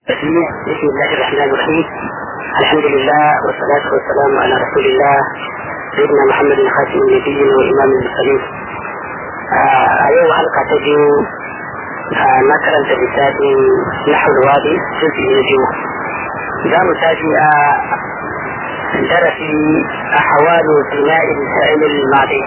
بسم الله الرحمن الرحيم الحمد لله والصلاة والسلام على رسول الله سيدنا محمد خاتم النبيين وإمام المرسلين أيوة حلقة تجو مثلا تبتات نحو الوادي جزء نجو za mu tashi a darasi a hawalu bina'i sa'il madi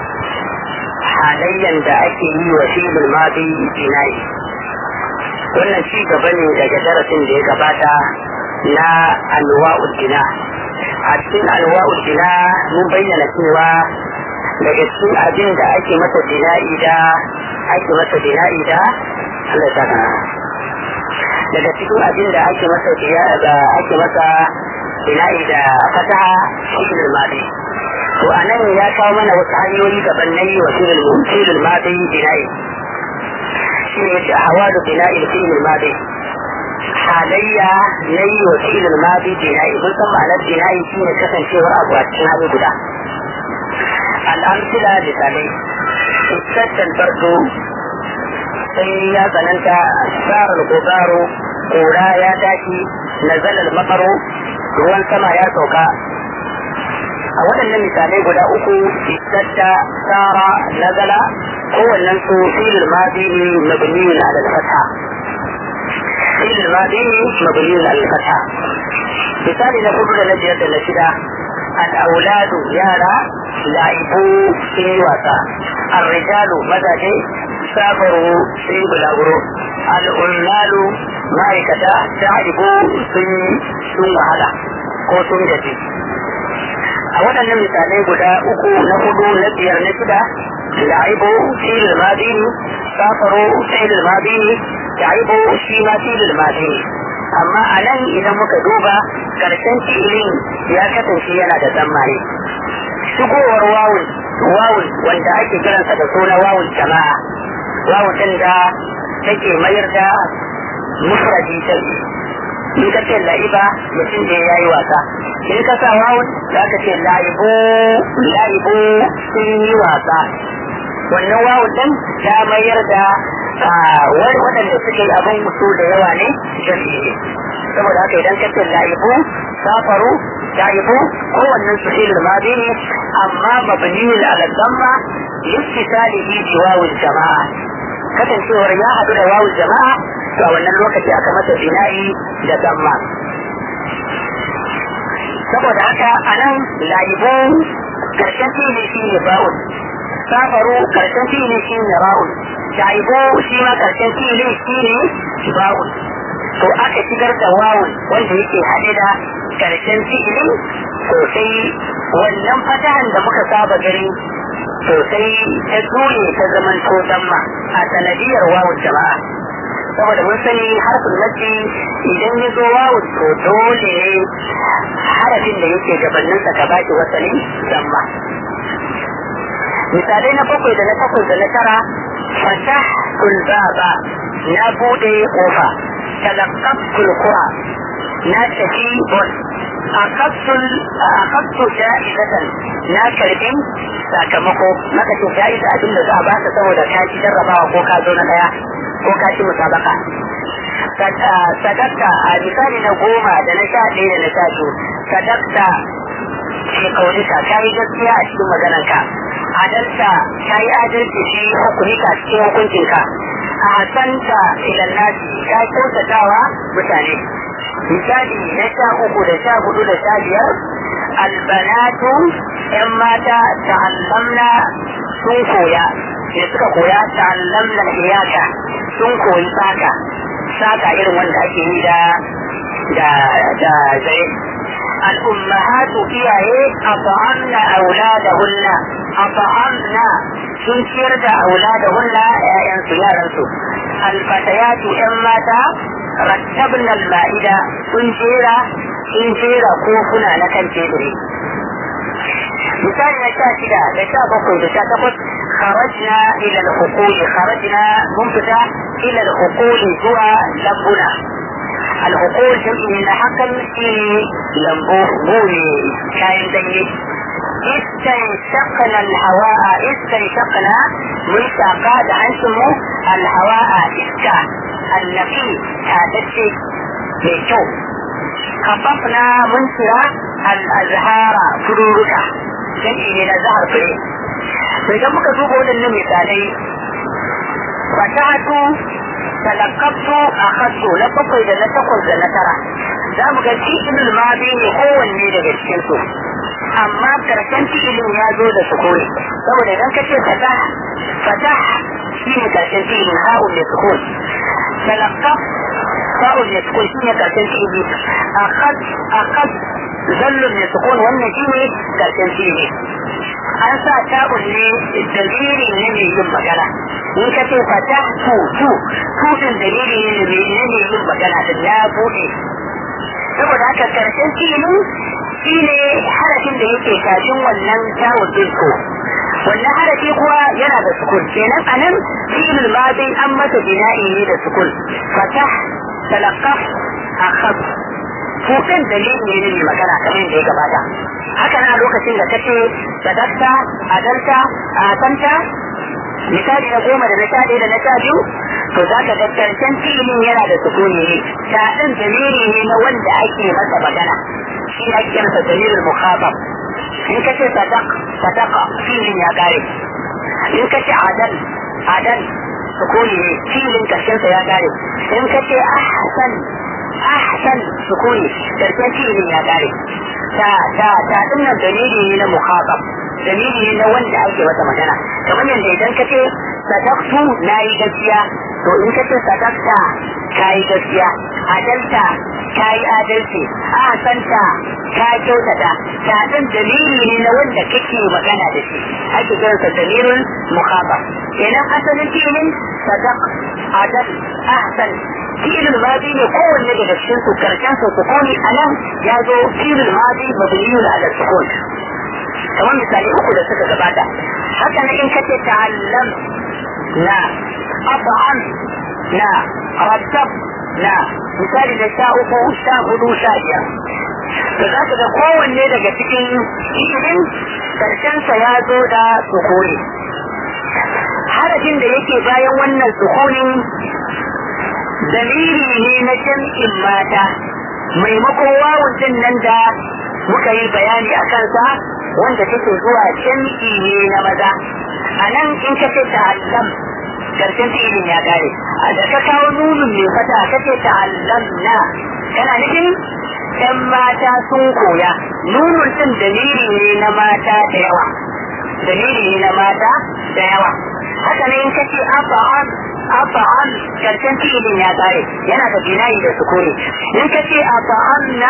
halayyan da ake yi wa fi'il madi bina'i wannan ci gaba ne daga darasin da ya gabata na alwa'ul bina a cikin alwa'ul bina mun bayyana cewa daga cikin abin da ake masa bina'i da ake masa bina'i da Allah ya daga cikin abin da ake masa ake masa bina'i da fataha fi'il madi to anan ya kawo mana wasu hanyoyi daban na yi wa fi'il madi bina'i shi ne yace hawalu bina'i fi'il madi halayya na yi wa fi'il madi bina'i mun san ma'anar bina'i shi ne kasancewar abu a cikin hali guda al'amsila misalai istaddan bardo sai ya tsananta tsarar gobaro kura ya tashi nazalar makaro ruwan sama ya sauka a waɗannan misalai guda uku istadda tsara nazala kowannen su filin madi ne mabniyun ala al-fatha filin madi ne mabniyun ala al-fatha misali na hudu da na biyar da na shida al-auladu yara la'ibu sun yi wasa al-rijalu mazaje safaru sun yi bulaguro al'ullalu ma'aikata ta haibu sun sun wahala ko sun gaji a waɗannan misalai guda uku na hudu na biyar na shida la'ibu filin madini safaru filin madini la'ibu shi ma filin madini amma a nan idan muka duba ƙarshen filin ya kasance yana da tsammani shigowar wawun wawun wanda ake kiransa da suna wawun jama'a wawun ɗin da take mayar da mufradi ta in ka ce la'iba mutum da ya yi wasa in ka sa wawun za ka ce la'ibu la'ibu sun yi wasa wannan wawun ɗin ta mayar da waɗanda suke abin musu da yawa ne jami'i ne saboda haka idan ka ce la'ibu safaru la'ibu kowannen su ilil madi ne amma mabniyul ala damma littisalihi bi wawul jama'a kasancewar ya haɗu da wawul jama'a to a wannan lokaci aka masa bina'i da damma saboda haka a nan la'ibu karshen fili shi ne ba'un safaru karshen fili shi ne ra'un la'ibu shi ma karshen fili shi ne ba'un to aka shigar da wawun wanda yake haɗe da karshen fi'ili sosai wannan fatahan da muka saba gani sosai ta juye ta zaman to damma a sanadiyar wawun jama'a saboda mun sani harfin mace idan ya zo wawun to dole ne harafin da yake gabaninsa ka baki wasalin damma misalai na bakwai da na takwas da na tara fatah kulbaba na bude kofa تلقفت القرى لا تفي بول أخذت أخذت جائزة لا كربين sakamako maka ce ja'iza abin da za a baka saboda ka ci jarrabawa ko ka zo na daya ko ka ci musabaka sadakta a misali na goma da na sha ɗaya da na sha biyu sadakta ce kaunika ka yi gaskiya a cikin maganarka adalta ka yi adalci shi hukunika cikin hukuncinka a hasanta ilan nasi ka kyautatawa mutane misali na sha uku da sha hudu da sha biyar albanatu yan mata ta'allamna sun koya da suka koya ta'allamna iyaka sun koyi saka saka irin wanda ake yi da da da zai al'ummahatu iyaye a fa'amna auladahunna a fa'amna sun ciyar da auladahunna ƴaƴansu yaransu alfatayatu ƴan mata rattabna al-ma'ida sun jera sun jera kofuna na kan teburi misali na sha shida da sha bakwai da sha takwas kharajna ila al-hukuli kharajna mun fita ila al-hukuli zuwa lambuna al-hukul jam'i na hakan shine lambu bune kayan danye استنشقنا الهواء استنشقنا من شاقات عنكم الهواء إسكا النقي هذا الشيء mai kyau kafafna mun kira al-azhara fururuka jami'i ne na zahar fure idan muka duba waɗannan misalai fatatu talakabtu a hasu na bakwai da na takwas da na tara za mu ga fi'ilul madi ne kowanne daga cikin su amma karshen fi'ilin ya zo da sukuni saboda idan ka ce fatah fatah shi ne karshen fi'ilin ha'un da sukun talakab fa'un da sukun shi ne karshen fi'ili akhad akhad zallun da sukun wannan shi ne karshen fi'ili an sa ta'un ne dalili ne mai yin magana in ka ce fata tu tu tu din dalili ne mai ne yin magana da ya bude saboda haka karshen filin shi ne harafin da yake kafin wannan ta'un din ko wannan harafi kuwa yana da sukun kenan anan fi'il madin an masa bina'i ne da sukun fatah talaqqaf akhaf tukan dalili ne mai magana kamar yadda ya gabata haka na lokacin da kace sadakta adalta atanta misali na goma da na sha ɗaya da na sha biyu to za ka ga karshen filin yana da sukuni ne ta ɗin dalili ne na wanda ake masa magana shi ake masa dalilin mukhatab in ka ce sadak sadaka filin ya kare in ka ce adal adal sukuni ne filin karshensa ya kare in ka ce ahsan ahsan sukuni karshen filin ya kare ta ta ta dinnan dalili ne na mukhatab dalili ne na wanda ake masa magana kamar yadda idan ka ce sadaktu na yi gaskiya to in ka ce sadakta ka yi gaskiya adalta ka yi adalci ahsanta ka kyautata ta dan dalili ne na wanda kake magana da shi ake kiransa dalilul mukhatab kenan asalin filin sadaq adal ahsan fi'ilul madi ne kowanne daga cikin su karshen su sukuni anan ya zo fi'ilul madi mabniyun ala sukun kamar misali uku da suka gabata haka na in kace ta'allam na at'am na rattab na misali da sha uku sha hudu sha biyar da za ka ga kowanne daga cikin fi'ilin karshensa ya zo da sukuni harafin da yake bayan wannan sukunin dalili ne na jam'in mata maimakon wawun din nan da muka yi bayani a kansa wanda take zuwa jam'i ne na maza a nan in ka ce ta'allam karshen fi'ilin ya kare a da ka kawo nunin mai fata ka ce ta'allam na kana nufin ‘yan mata sun koya nunun din dalili ne na mata da yawa dalili ne na mata da yawa haka ne in ka ce afa'an afa'an karshen fi'ilin ya kare yana da binayi da sukuni in ka ce afa'an na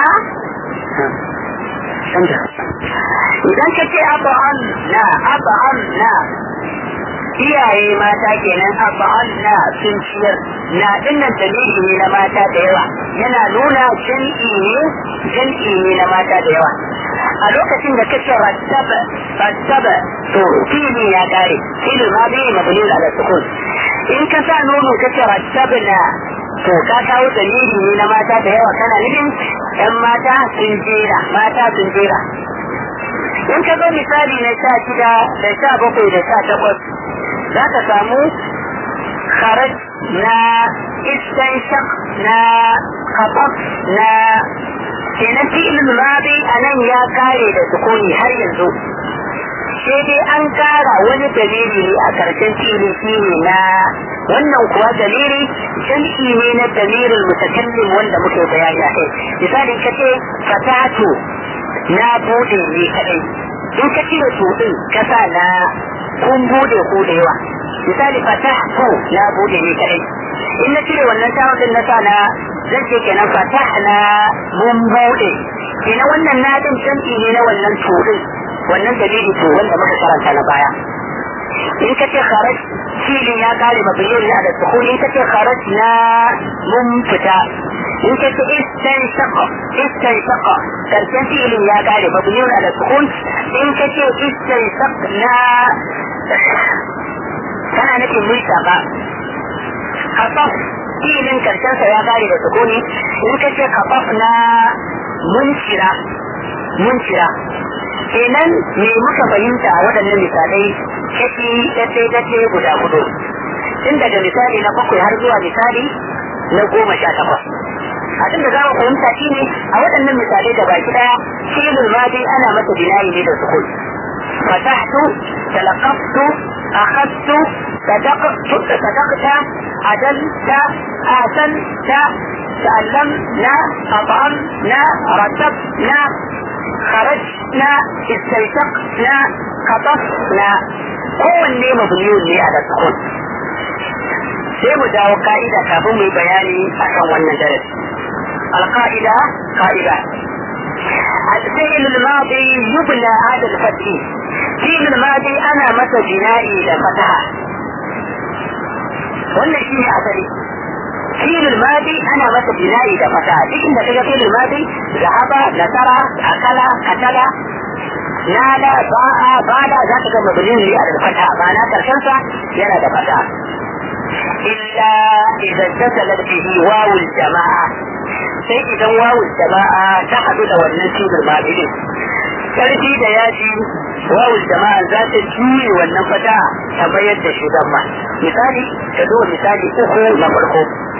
idan ka ce afa'an na afa'an na iyaye mata kenan afa'an na sun ciyar na dinnan dalili ne na mata da yawa yana nuna jam'i ne jam'i ne na mata da yawa a lokacin da kace rattaba rattaba to fili ya kare fili ma bai mabni ala sukun in ka sa nono kace rattabna to ka kawo dalili ne na mata da yawa kana nufin yan mata sun jera mata sun jera in ka zo misali na sha shida da sha bakwai da sha takwas za ka samu kharaj na istanshaq na khataf na kenan fi'il madi a nan ya kare da sukuni har yanzu sai dai an kara wani dalili ne a karshen fi'ili shine na wannan kuwa dalili jam'i ne na dalilin mutakallim wanda muke bayani a kai misali kace fatatu na bude ne kadai in ka cire tudin kasa na kun bude ku da yawa misali fatahtu na bude ne kadai in na cire wannan tawon din na sa na zan ce kenan fatahna mun bude kenan wannan na din jam'i ne na wannan tudin wannan dalili to wanda muka karanta na baya in ka ce kharaj filin ya kare mabiyin na da sukuni in ka ce kharaj na mun fita in ka ce istan shaqa istan shaqa karshen filin ya kare mabiyin na da sukun in ka ce istan shaq na kana nufin mun shaqa kafaf filin karshen sa ya kare da sukuni in ka ce kafaf na mun cira mun cira kenan me muka fahimta a waɗannan misalai kashi dace-dace guda hudu tun daga misali na bakwai har zuwa misali na goma sha takwas abin da za mu fahimta shine a waɗannan misalai da baki daya fi'ilul madi ana masa binayi ne da sukun فتحت تلقفت أخذت صدقت صدقت عدلت آثنت تعلمنا أطعمنا رتبنا خرجنا استيثقنا قطفنا kowanne mabniyun ne a da sukun sai mu dawo ka'ida kafin mu yi bayani akan wannan darasi alqa'ida ka'ida الفعل الماضي يبنى على الفتح فعل الماضي انا متى بنائي لفتحة wannan shi ne asali filin madi ana masa bina'i da fata duk inda kaga filin madi zahaba nasara akala katala nada ba'a bada za ka ga mabnin ne a da fata ba na karshen sa yana da fata illa idan tasalat bihi wawul jama'a sai idan wawul jama'a ta hadu da wannan filin madi din karfi da yaji wawul jama'a za ta juye wannan fata ta bayar da shi ma misali ka zo misali uku na farko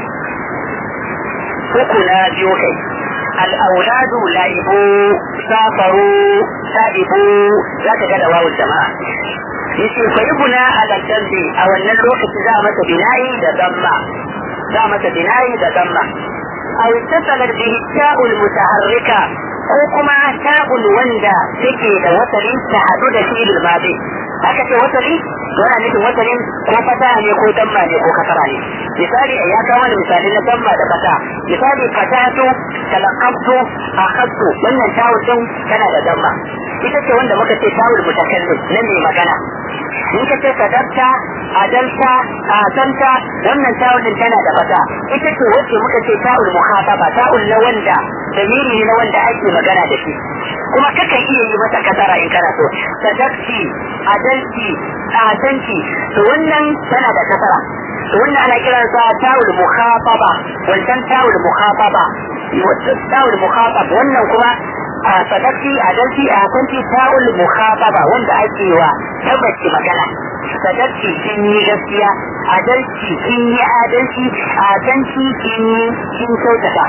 uku na biyu kai al'auladu la'ibu safaru sa'ibu za ka ga da wawul jama'a yace fa ibuna ala dambi a wannan lokaci za a masa bina'i da damma za a masa bina'i da damma aw tasalat bihi ta'ul mutaharrika ko kuma ta'ul wanda take da wasali ta hadu da fi'il madi aka ce wasali yana nufin wasalin ko fata ne ko damma ne ko kasara ne misali ya kawo mana misali na damma da fata misali fatatu talaqabtu akhadtu wannan ta'ul din tana da damma ita ce wanda muka ce ta'ul mutakallim nan ne magana in ka ce sadaqta adalta asanta wannan ta'ul din tana da fata ita ce wacce muka ce ta'ul muhataba ta'ul na wanda dalili ne na wanda ake magana da shi kuma kakan iya yi masa kasara in kana so sadaqti adalci asanci to wannan tana da kasara to wannan ana kiransa ta'ul mukhataba wancan ta'ul mukhataba ta'ul mukhatab wannan kuma a sadaqti adalci asanci ta'ul mukhataba wanda ake wa tabbaci magana sadaqti kin yi gaskiya adalci kin yi adalci asanci kin yi kin kyautata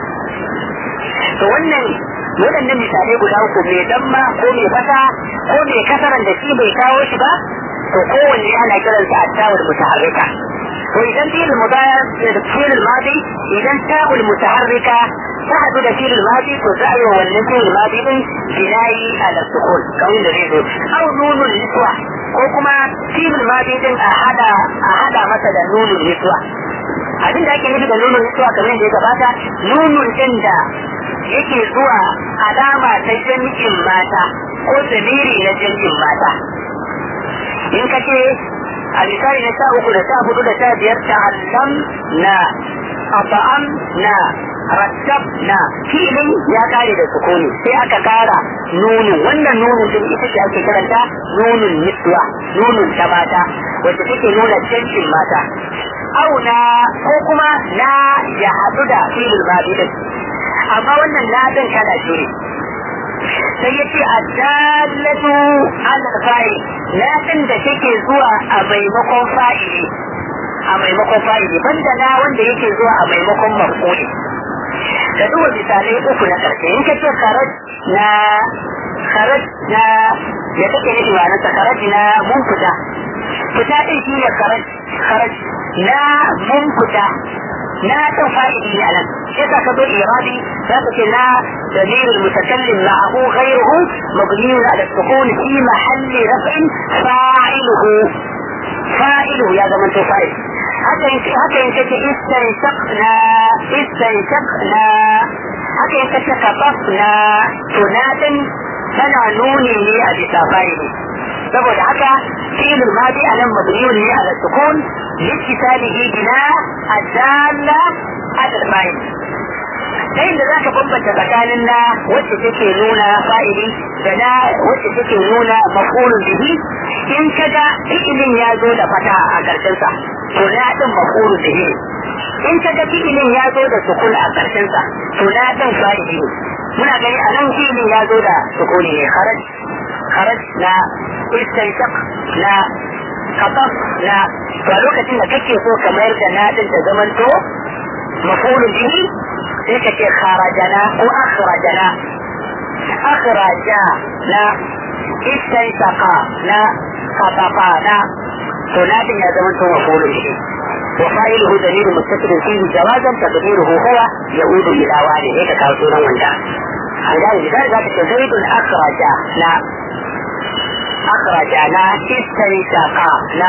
to wannan waɗannan misalai guda uku mai damma ko mai fata ko mai kasaran da shi bai kawo shi ba to kowanne ana kiransa attawul mutaharrika to idan fi'il mudaya da fi'il madi idan ta'ul mutaharrika ta hadu da fi'il madi to za a yi wannan fi'il madi din binayi ala sukun kawai da zai zo au nunul niswa ko kuma fi'il madi din a hada a hada masa da nunul niswa abin da ake nufi da nunul niswa kamar yadda ya gabata nunun din da yake zuwa alama ta jami'in mata ko dalili na jami'in mata in ka ce a misali na sha uku da sha hudu da sha biyar ta allam na afa'am na rattab na filin ya kare da sukuni sai aka kara nunu wannan nunun din ita ce ake karanta nunun niswa nunun ta mata wacce take nuna jami'in mata auna ko kuma na ya haɗu da filin mabidin amma wannan ladin kana shi ne sai ya ce addalatu ala fa'il ladin da take zuwa a maimakon fa'ili a maimakon fa'ili banda na wanda yake zuwa a maimakon mafuli da duba misalai uku na karshe in ka ce kharaj na kharaj na ya take nufi ba na kharaj na mun fita fita din shi ne kharaj kharaj na mun fita na ɗan fa'idi ne a nan yasa ka zo iradi za ka ce na dalil mutakallim ma'ahu ghayruhu mabniyun ala sukun fi mahalli raf'in fa'iluhu fa'iluhu ya zama to fa'il haka in haka in kace istanshaqna istanshaqna haka in kace kafafna to na din tana nuni ne a bisa fa'ili saboda haka fi'il madi anan mabniyun ne ala sukun لاتصاله بناء الدالة على الفاعل ta inda za ka bambanta tsakanin na wacce take nuna fa'ili da na wacce take nuna mafulun bihi in ka ga fi'ilin ya zo da fata a ƙarshensa to na ɗin mafulun bihi in ka ga fi'ilin ya zo da sukun a ƙarshensa to na ɗin fa'ili muna gani a nan fi'ilin ya zo da sukuni ne kharaj kharaj na istanshaq na kafaf na to a lokacin da kake so ka mayar da nadin ta zamanto mafulun bihi sai ka ce kharajana ko akhrajana akhraja na istaitaqa na khatafana to na din ya zama to mafulun shi وفاعله دليل متصل فيه جوازا تقديره هو يعود الى والده هيك كان سورة وندا عن ذلك لذلك ذلك زيد اخرج لا اخرج لا استنشقا لا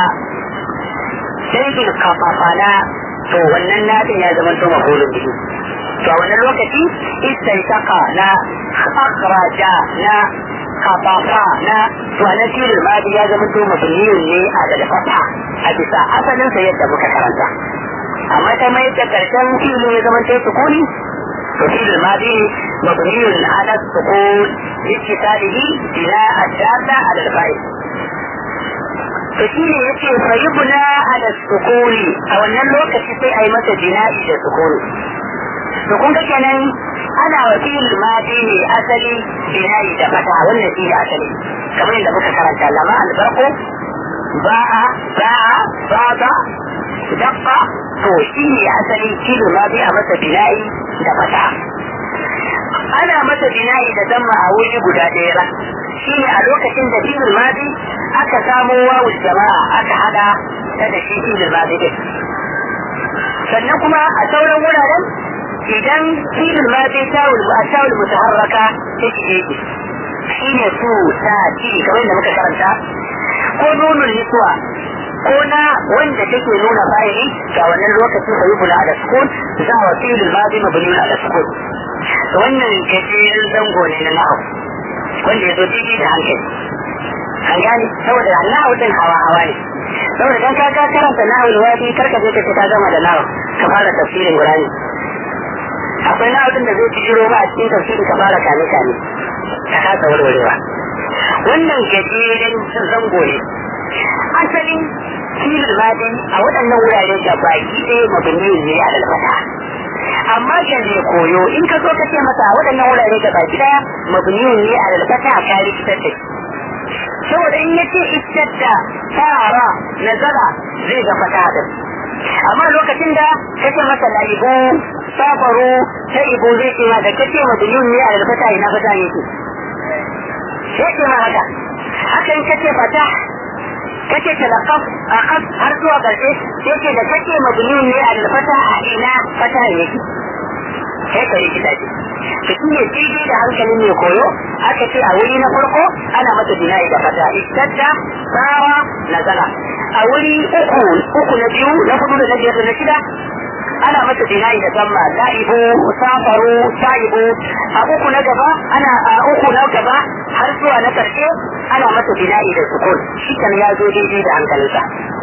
زيد قطف لا to wannan nadin ya zama to mafulun bihi to a wannan lokaci istaitaqa na akhraja na kafafa na to a nan filin madi ya zama to mabniyun ne a da fata a bisa asalin sa yadda muka karanta amma ta mai da karshen filin ya zama to sukuni to filin madi mabniyun ala sukun ittisalihi ila adada ala al-fa'il to shi ne yake fayyubuna ala sukuni a wannan lokaci sai a yi masa jina'i da sukuni to kun ga kenan ana wa fi'il madi ne asali binayi da fata wannan shi asali kamar yadda muka karanta lama albarko ba'a ba'a baba dabba to shi ne asali fi'il madi a masa binayi da fata ana masa binayi da damma a wuri guda ɗaya ba shi ne a lokacin da fi'il madi aka samo wawu jama'a aka hada ta da shi fi'il madi din sannan kuma a sauran wuraren idan filin ma sai tawul a tawul mutaharraka ta shige shi shi ne su ta ci kamar da muka karanta ko nunun nisuwa ko na wanda take nuna fa'ili ga wannan lokacin da yubula da sukun za wa filin ma zai mabuni da sukun wannan gajeren zango ne na nahu wanda ya zo daidai da hankali an gane saboda nahu din hawa hawa ne saboda dan ka karanta nahu wadi karka je ka ta gama da nahu ka fara tafsirin qur'ani akwai na abin da zai ci shiro ba a cikin tafsiri ka fara kame kame ka kasa warwarewa wannan gajeren zango ne asalin filin madin a waɗannan wurare da baki ɗaya mabini ne a lalfata amma kan ne koyo in ka zo ka ce masa a waɗannan wurare da baki ɗaya mabini ne a lalfata a kari fitar da saboda in yace istar da tara nazara zai ga fata din amma lokacin da kace masa laibu safaru sai ibu zai ce ma da kace ma dulun ne a alfata ina fata ne ke sai ce ma haka haka in kace fata kace talaqaf aqaf har zuwa karshe sai ce da kace ma dulun ne a alfata a ina fata ne ke sai ka yi kita ce to shi ne daidai da hankalin mai koyo aka ce a wuri na farko ana mata bina'i da fata istadda sawa nazala a wuri uku uku na biyu na hudu da na biyar da na shida ana mata bina'i da zamma la'ibu safaru sa'ibu a uku na gaba ana a uku na gaba har zuwa na karshe ana mata bina'i da sukun shi kan ya zo daidai da hankalinsa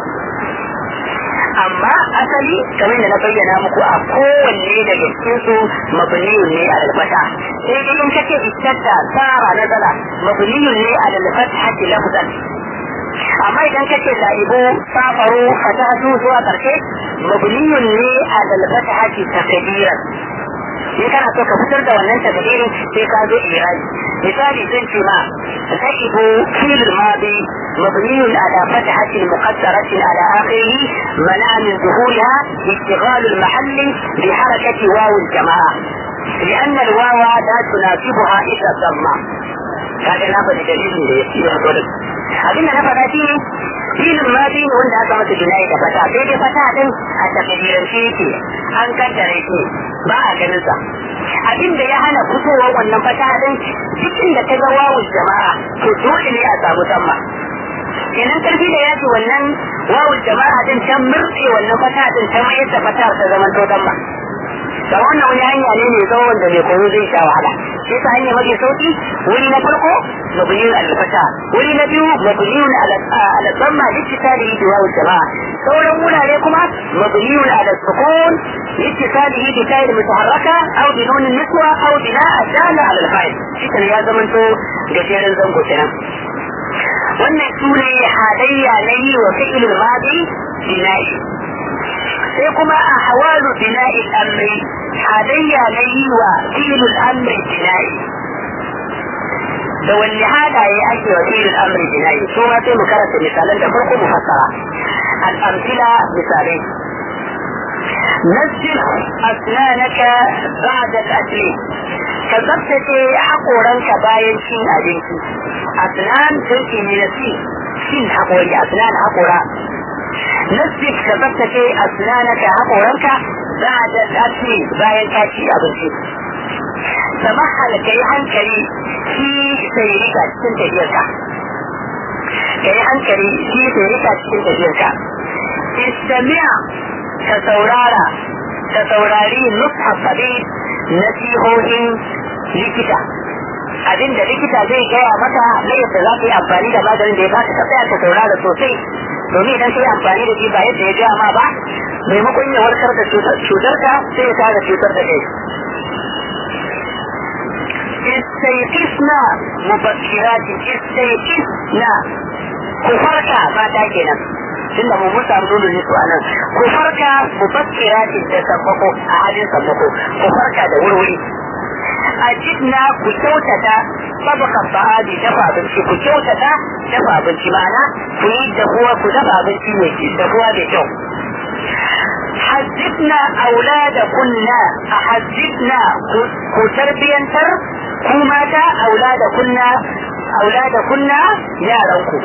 amma asali kamar da na bayyana muku a kowanne daga cikin su mabniyun ne a lalfata sai dai in kace istatta sara nazala mabniyun ne a lalfata lafzan amma idan kace sa'ibu safaru fatatu zuwa karshe mabniyun ne a dalbata haji takdiran in kana so ka fitar da wannan takdirin sai ka zo iraji misali zan ce ma sa'ibu fil madi mabniyun ala fathati muqaddaratin ala akhirih mana min zuhuriha ishtighal al-mahall bi harakati waw al-jamaa لأن الواو لا تناسبها إلا الضمة هذا لا بد دليل يقول abinda na faɗa shi filin ma shi ne wanda aka masa jinayi da fata sai dai fata din a takdirance yake an kaddare shi ba a ganin sa abinda ya hana fitowar wannan fata din cikin da ta ga wawul jama'a to dole ne a samu samma kenan karfi da yaji wannan wawul jama'a din ta murtse wannan fata din ta mayar da fata ta zaman to damma da wannan wani hanya ne mai tsawo wanda mai koyo zai sha wahala shi ta hanya mafi sauki wuri na farko mabniyun al-fata wuri na biyu mabniyun ala dhamma littisalihi bi wawu jama'a sauran wurare kuma mabniyun ala sukun littisalihi bi ta'il mutaharraka aw bi nun niswa aw bi la adala ala al-fa'il shi kan ya zamanto gajeren zango kenan wannan sune halayya na yi wa fi'ilul madi bina'i sai kuma a hawalu bina'i amri halayya na yi wa filul amri bina'i da wanne halaye ake wa filul amri bina'i su ma sai mu karanta misalan da farko mu fassara al'amfila misalai نزل أسنانك بعد الأكل كذبتك حقورنك باين شين أبنتي أسنان تلك من السين سين حقوري أسنان حقورا نزل كذبتك أسنانك حقورنك بعد الأكل باين كاشي أبنتي سمحل كي hankali shi sai rika cikin tafiyarka ka yi hankali shi sai rika cikin tafiyarka istamiya ka saurara ka saurari nusha sabi nasihohin likita abin da likita zai gaya maka na yadda za ka yi amfani da maganin da ya baka ka tsaya ka saurara sosai domin idan ka yi amfani da shi ba yadda ya gaya ma ba maimakon ya warkar da cutarka sai ya tara cutar da kai استيقظنا مبكرات استيقظنا كفرك ما تاكينا tunda mu musa nuna ne su anan ku farka mu bakkira ce da sammako a halin sammako ku farka da wurwuri a jidna ku kyautata sabaka ba'adi dafa abinci ku kyautata dafa abinci ma'ana ku yi dafuwa ku dafa abinci mai dafuwa mai kyau حذبنا أولادكن أحذبنا كتربينتر كوماتا أولادكن أولادكن يا رنكو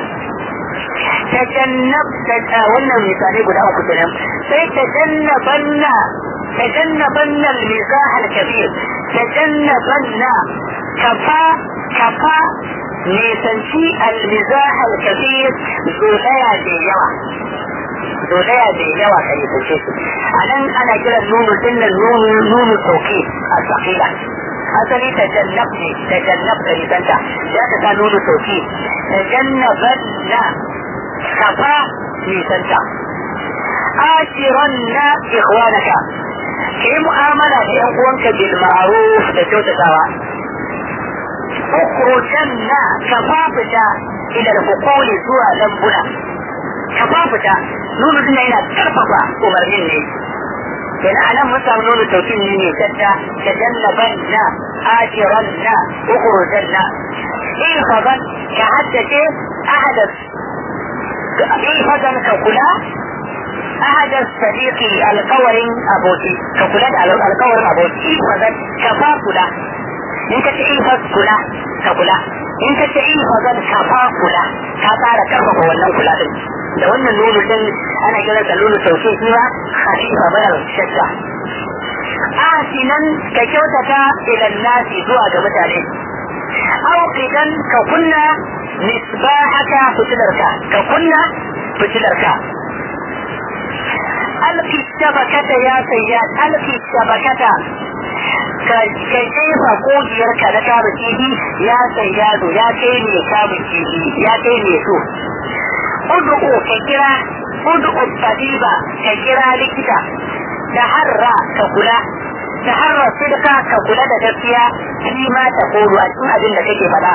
تجنب تتاولنا مثالي قد أوكو تنم سيتجنبن تجنبن المزاح الكبير تجنبن كفا كفا نيسانشي المزاح الكبير زوليا دي يوا zolaya da yawa ka yi sace su a nan ana kiran nunu dinnan nunu nunu sauki a sakila asali ta jannab ne ta jannab da nisanta ya ta sa nunu sauki ta jannaban na kafa nisanta ashiran na ikhwanaka ka yi mu'amala da yan uwanka bil ma'ruf da kyautatawa ukhrujanna kafa fita ila al-hukuli zuwa lambuna kafa fita nunu din yana karfafa umarnin ne kenan anan mun samu nunu taukin ne ne tadda tajannaban na ajiran na ukhrujan na ihfadan ka haddace ahadas ihfadan ka kula ahadas sadiqi alqawarin aboki ka kula da alqawarin aboki ihfadan ka fa kula in ka ce ihfaz kula ka kula in ka ce ihfadan ka fa kula ka tsara karfafa wannan kula din da wannan nono din ana kiran sa nono sauke shi ba khalifa bayar shakka asinan ka kyautata ila nasi zuwa ga mutane aw idan ka kunna misbahaka fitilarka ka kunna fitilarka alki shabakata ya sayyad alki shabakata ka jefa kogiyarka na kama kifi ya sayyado ya kai ne kamun kifi ya kai ne so ud'u ka kira ud'u tabiba ka kira likita da harra ka kula da harra sidka ka kula da gaskiya shi ma ta koro a cikin abin da kake faɗa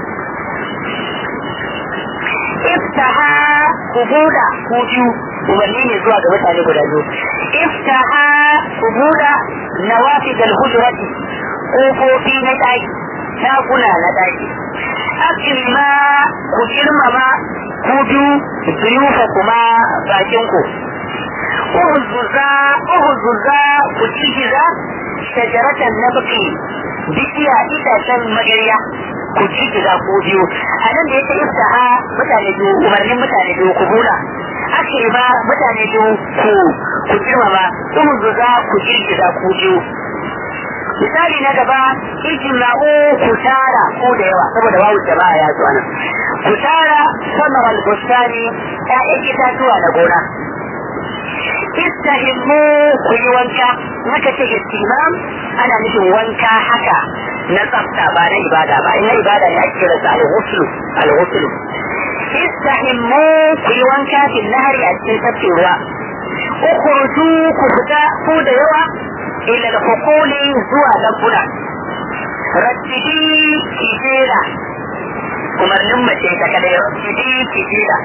iftaha ku buɗa ku biyu umarni ne zuwa ga mutane guda biyu iftaha ku buɗa nawafidal hujrati kofofi na ɗaki ɗakuna na ɗaki akilma ku girmama ku biyu zuyufa kuma bakin ku uhuzuza uhuzuza ku cikiza shajaratan nabki bishiya itacen magarya ku cikiza ku biyu a nan da yake iftaha mutane biyu umarnin mutane biyu ku bula akilma mutane biyu ku ku girmama uhuzuza ku cikiza ku biyu misali na gaba ijma'u ku tara ko da yawa saboda babu jama'a ya zuwa nan ku tara samar al-bustani ya'yan itatuwa na gona istahimmu ku yi wanka naka ce istimam ana nufin wanka haka na tsafta ba na ibada ba na ibada ne ake kira al-ghusl al-ghusl istahimmu ku yi wanka fil nahari a cikin tafkin ruwa ukhruju ku fita ku da yawa ila al-hukuli zuwa lambuna rattidi kijera umarnin mace ta kada rattidi kijera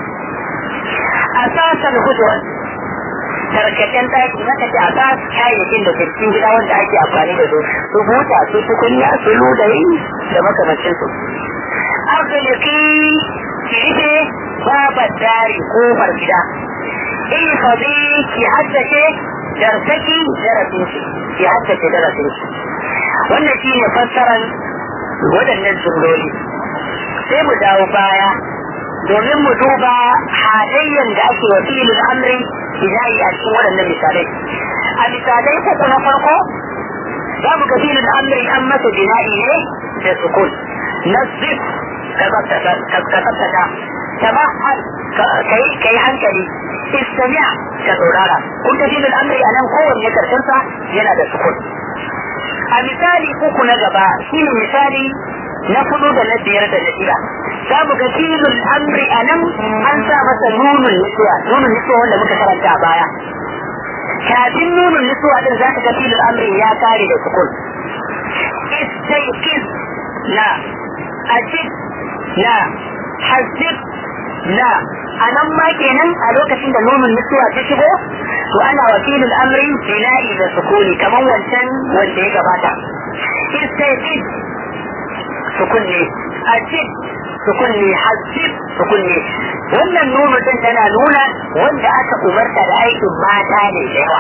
asasan hujjar tarkacen taki maka ce asas kayayyakin da ke cikin gida wanda ake amfani da su su buta su tukunya su ludayi da makamancin su arziki ki rufe babar dari kofar gida ihfazi ki haddace darsaki darasin shi ya haddace darasin shi wannan shi ne fassarar waɗannan jumloli sai mu dawo baya domin mu duba halayyar da ake wa filin amri binayi a cikin waɗannan misalai a misalai uku na farko za mu ga filin amri an masa bina'i ne da sukun nasif ka tsabtata tamahal ka yi hankali istami'a ka saurara kun ga filin amri a nan kowanne karshensa yana da sukun a misali uku na gaba shi ne misali na fudu da na biyar da na shida za mu ga filin amri a nan an sa masa nunun nisuwa nunun nisuwa wanda muka karanta a baya kafin nunun nisuwa din za ka ga filin amri ya kare da sukun istaikiz na ajib na hasib na a nan ma kenan a lokacin da nunun nisuwa ta shigo to ana wakilin amri bina'i da sukuni kamar wancan wanda ya gabata istaikiz sukun ne ajib sukun ne hasib sukun ne wannan nunu din tana nuna wanda aka umarta da aikin mata ne da yawa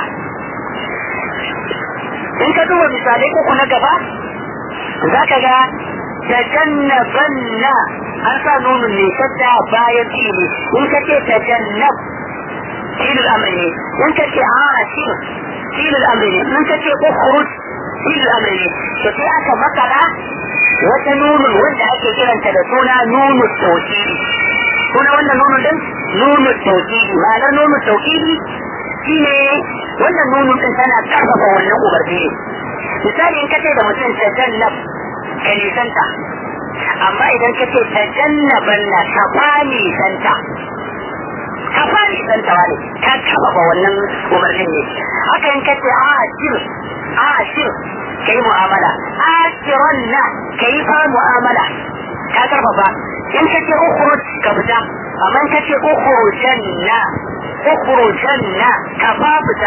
in ka duba misalai uku na gaba za ka ga tajannabanna an sa nunun ne shadda bayan fili in ka ce tajannab filin amri ne in ka ce ashir filin amri ne in ka ce ukhruj filin amri ne to sai aka makara wata nunun wanda ake kiranta da suna nunu tauhidi suna wannan nunun din nunu tauhidi ma'anar nunu tauhidi shine wannan nunun din tana karfafa wannan umarni ne misali in kace da mutum tajannab ka nisanta amma idan kace tajannaban na ka fani santa ka fani santa wani ka karfafa wannan umarnin ne haka in kace ashir ashir kai mu'amala ashiran na kai fa mu'amala ka karfafa in ka ce ukhruj ka fita amma in ka ce ukhrujan na ukhrujan na ka fa fita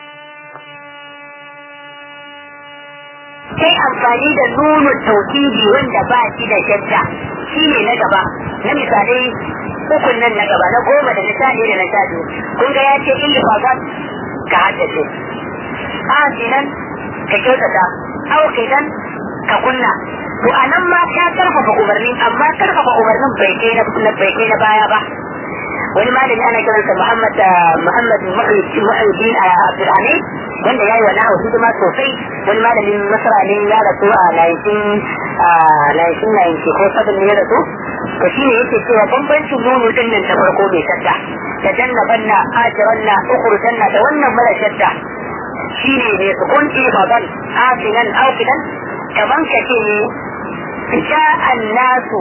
kai amfani da nunu tauhidi wanda ba shi da shadda shi ne na gaba na misalai ukun nan na gaba na goma da na sha da na sha biyu kun ga ya ce in ka haddace asinan ka kyautata aukidan ka kunna to a nan ma ka karfafa umarni amma karfafa umarnin bai kai na bai kai na baya ba wani malami ana kiransa Muhammad Muhammad Muhammad Abdulhamid wanda yayi wani hawa hidima sosai wani malamin Masra ne ya rasu a 1990 ko 7 ne ya rasu to shi ne yake cewa bambancin nunu din nan ta farko mai shadda da jannabanna ajiranna ukhrujanna da wannan mara shadda shi ne mai sukun ifadan afinan aufidan kaman ka ce ne ja'an nasu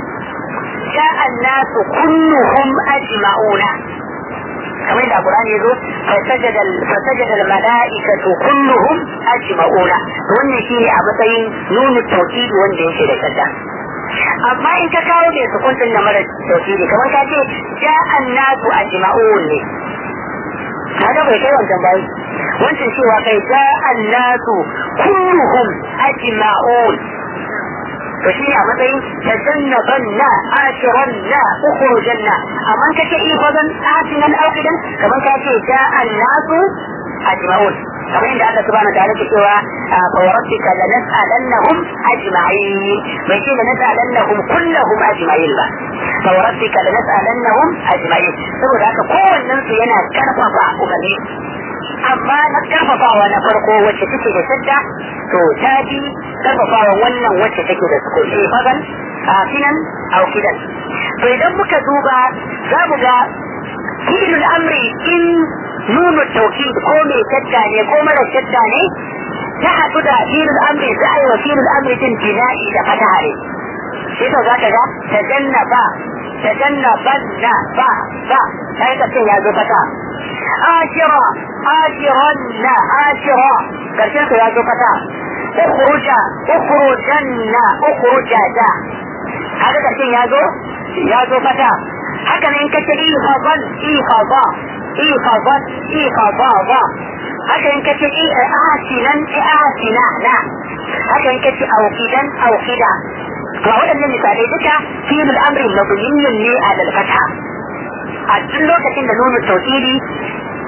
ja'an nasu kulluhum ajma'una kamar da Qur'ani yazo fasajada fasajada al-mala'ikatu kulluhum ajma'una wannan shine a matsayin nunu tauhidi wanda yake da shadda amma in ka kawo mai sukun din na mara tauhidi kamar ka ce ja'an nasu ajma'un ne kaga bai kai wancan bayi wancan cewa kai ja annasu kulluhum ajma'un to shi ne a matsayin tajannaban na ashiran na ukhrujan na amma ka ce ifazan asinan aukidan kamar ka ce ja annasu ajma'un kamar inda Allah subhanahu wa ta'ala ke cewa fa rabbika lanas'alannahum ajma'in bai ce lanas'alannahum kullahum ajma'in ba fa rabbika lanas'alannahum ajma'in saboda haka kowannen su yana karfafa umarni amma na karfafawa na farko wacce take da shadda to ta bi karfafawa wannan wacce take da sukuni fagan kafinan au kidan to idan muka duba za mu ga fi'il amri in nunu tawkid ko mai shadda ne ko mara shadda ne ta haɗu da fi'il amri za a yi wa fi'il amri din bina'i da fataha ne shi to za ka ga tajannaba tajannaban na ba ba sai ka ce ya zo fata ashira ashiran na ashira karshen su ya zo fata ukhruja ukhrujanna ukhrujaja haka karshen ya zo ya zo fata haka ne in ka ce ihafan ihafa ihafan ihafa ba haka in ka ce asinan asina na haka in ka ce aukidan aukida ga waɗannan misalai duka filin amri mabniyin ne a dalfata a duk lokacin da nuna tauhidi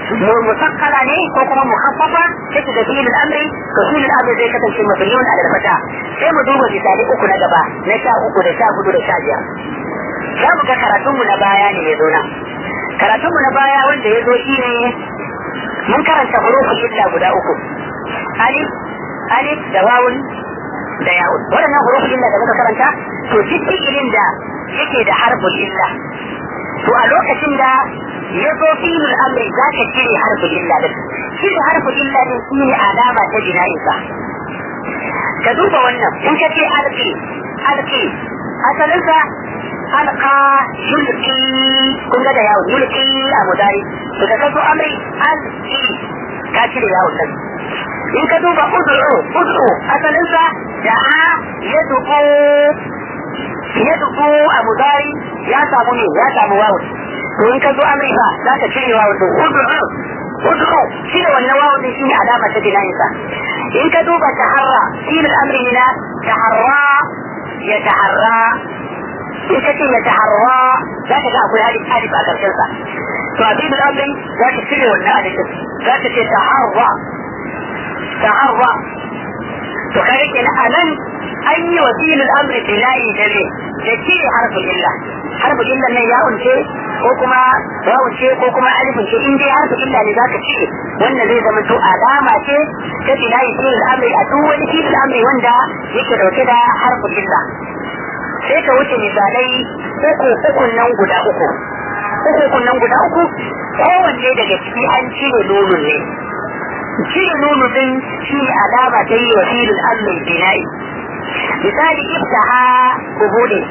musakkala ne ko kuma mukhaffafa take da fi'il al-amri to fi'il al-amri zai kasance mabniyun ala al-fata sai mu duba misali uku na gaba na sha uku da sha hudu da sha biyar za mu ga karatunmu na baya ne ya zo nan karatunmu na baya wanda ya zo shi ne mun karanta hurufin illa guda uku alif alif da wawun da yawun waɗannan hurufin illa da muka karanta to duk fi'ilin da yake da harfin illa to a lokacin da ya zo fi'ilul amri za ka cire harfin illa din cire harfin illa din shi ne alama ta jina'insa ka duba wannan in ka ce alki alki asalinsa alqa yulqi kun ga da yawon yulqi a mudari to da kaso amri alqi ka cire yawon nan in ka duba ud'u ud'u asalin sa da'a yad'u yad'u a mudari ya samu ne ya samu wawon to in ka zo amri fa za ka cire wawon to ud'u ud'u shi ne wannan wawon din shine alama ta dinayinsa in ka duba taharra shi ne amri na taharra ya taharra in ka ce ya taharra za ka ga akwai alif alif a ƙarshen sa to a bibin amrin za ka cire wannan alifin za ka ce taharra taharra to kare kenan a nan an yi wa filin amri bilayi da ne da cire harfin illa harfin illa nan ya unce ko kuma ya unce ko kuma alifin ce in dai harfin illa ne za ka cire wannan zai zama to alama ce ta bilayi filin amri a duk wani filin amri wanda yake dauke da harfin illa sai ka wuce misalai uku ukun nan guda uku uku ukun nan guda uku kowanne daga ciki an cire nonon ne cire nono din shi ne alama ta yi wa filin allon bina'i misali iftaha ku bude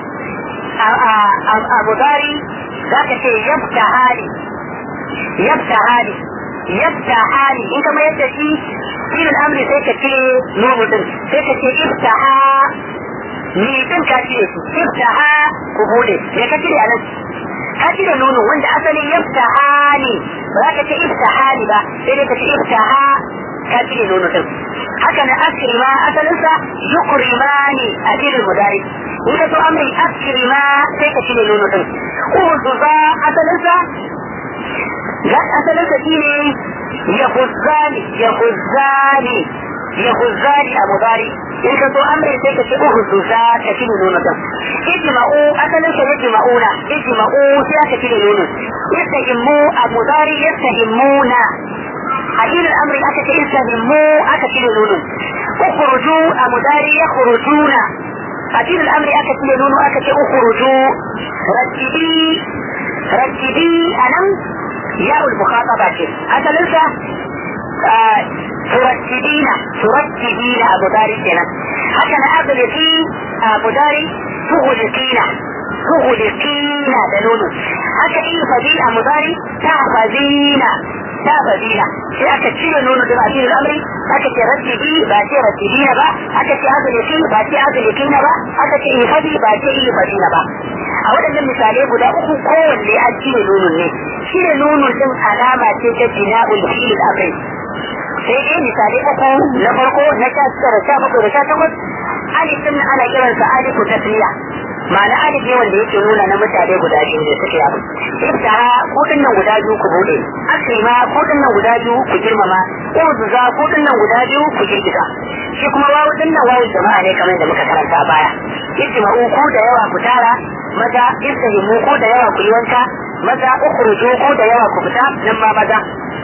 a mudari za ka ce yabta hali yabta hali yabta hali in kama yadda shi filin amri sai ka cire nono din sai ka ce iftaha ni din ka cire su iftaha ku bude me ka cire anan ka cire nono wanda asali iftaha ne ba za ka ce iftaha ne ba sai dai ka ce iftaha ka cire nono din haka na akrima asalinsa yukrimani a cikin mudari in ka so amri akrima sai ka cire nono din uzuza asalinsa ga asalinsa shine yahuzzani yahuzzani yahuzzani a mudari in ka so amri sai ka ce uhuzuza ka cire nono din ijma'u asalin sa yajma'una ijma'u sai aka cire nono yastahimmu a mudari yastahimmuna a cikin amri aka ce yastahimmu aka cire nono ukhruju a mudari yakhrujuna a cikin amri aka cire nono aka ce ukhruju rattibi rattibi anan ya'ul mukhataba ce asalin sa ترتبين ترتبين أبو داري كنا حتى أغلقي أبو داري تغلقين تغلقين دنونو حتى إيه فدي أبو داري تحفظين تحفظين sai aka cire nono da bakin al'amari aka ce rattibi ba ce rattibina ba aka ce azuliki ba ce azulikina ba aka ce ifadi ba ce ifadina ba a waɗannan misalai guda uku kowanne an cire nonon ne cire nonon din alama ce ta bina'ul fi'il amri sai dai misali uku na farko na sha tara sha bakwai da sha takwas alif din ana kiransa alifu tasliya ma'ana alif ne wanda yake nuna na mutane guda biyu da suke abu ibtaha ko nan guda biyu ku bude akrima ko nan guda biyu ku girmama uzuza ko nan guda biyu ku girgiza shi kuma wawu din nan wawu jama'a ne kamar da muka karanta a baya ijma'u ko da yawa ku tara maza istahimu ko da yawa ku yi wanka maza ukhruju ko da yawa ku fita nan ma maza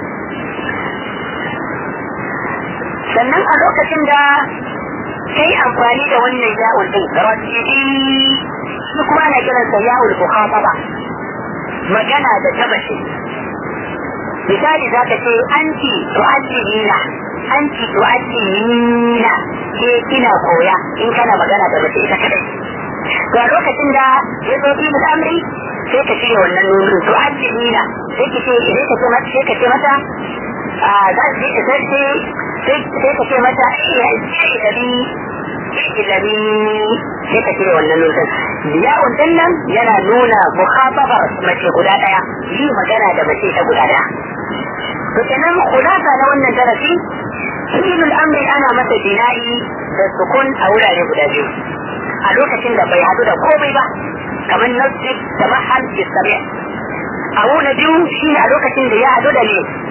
sannan a lokacin da kai amfani da wannan yawon din rajidi shi kuma ana kiransa yawon mukhataba magana da tabashi misali za ka ce anti tu'addina anti tu'addina ke kina koya in kana magana da mace ita kadai to a lokacin da ya zo fi amri sai ka shirya wannan nunin tu'addina sai ka ce sai ka ce mata sai ka ce mata za su yi sai sai ka ce mata ya ilabi ilabi sai ka cire wannan nunin yawon din nan yana nuna mukhatabar mace guda daya yi magana da mace ta guda daya to kenan kulasa na wannan darasi fi'ilul amri ana masa bina'i da sukun a wurare guda biyu a lokacin da bai hadu da komai ba kamar nasjid da mahal istami' a wuna biyu shine a lokacin da ya hadu da ne